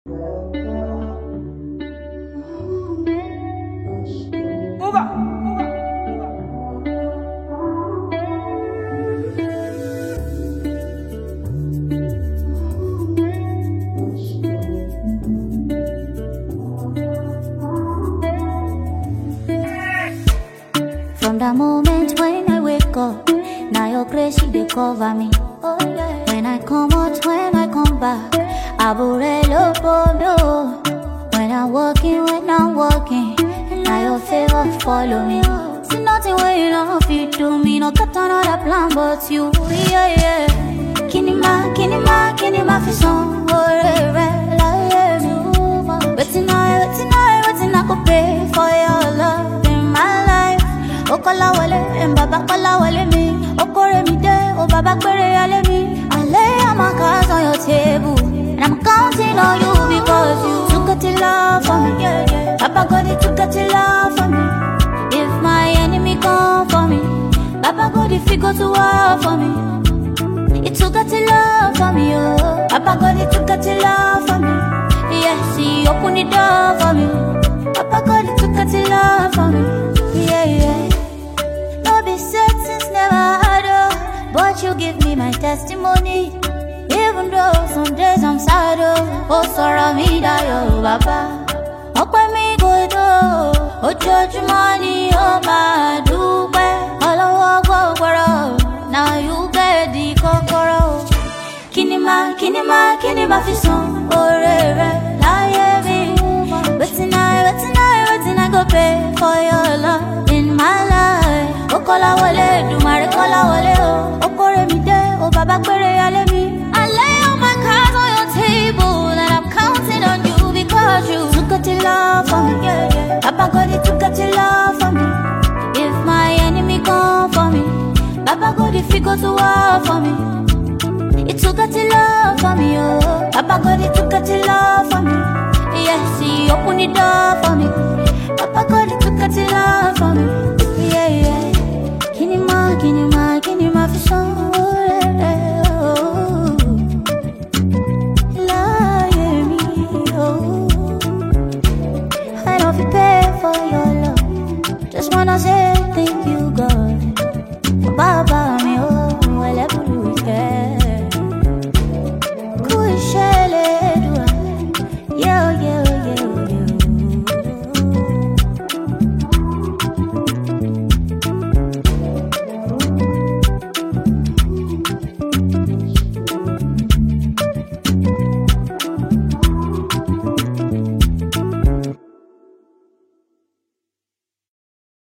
From the moment when I wake up, now your grace she dey cover me. Oh yeah. When I come out, when I come back, aburelo bono. When I'm walking, when I'm walking, now your favor follow me. See nothing when you don't fit to me, no got another plan but you. Yeah yeah. Kinima, kinima, kinima fi son, oh re la yeah me. Wetin I, wetin I, wetin I go pay for your love in my life. O kola wale, em baba kola wale me. O kore mi de, o baba kwere ale me. I lay all my cards on your table, and I'm counting on you because you took it to love for me. Yeah, yeah. Papa God, you took it to love for me. If my enemy come for me, Papa God, if you go to war for me. It took a to love for me, oh. Papa God, it took a to love for me. Yes, he opened the door for me. Papa God, it took a to love for me. Yeah, yeah. No be said since never had oh, but you give me my testimony. Even though some days I'm sad, oh, oh, sorrow me die, oh, Papa. ọpẹ́ mi kò tó ojoojúmọ́ ni ó máa dúpẹ́ ọlọ́wọ́ gbọ́gbọ́rọ̀ now you get the kọ́kọ́rọ́ kíni máa kíni máa kíni máa fi san oore rẹ láyé mi wetin i wetin i wetin i go pay for your love in my life ó kọ́lá wọlé dùmarè kọ́lá wọlé o ó kórè mi dé o bàbá péré alẹ́ mi. I lay all my cards on your table and I'm counting on you because you took it to love for me. Yeah, yeah. Papa God, you took it to love for me. If my enemy come for me, Papa God, if you go to war for me. It took a to love for me, oh. Papa God, it took a to love for me. Yes, he opened the door for me. Papa God, it took a to love for me. Yeah, yeah. Kinima, kinima.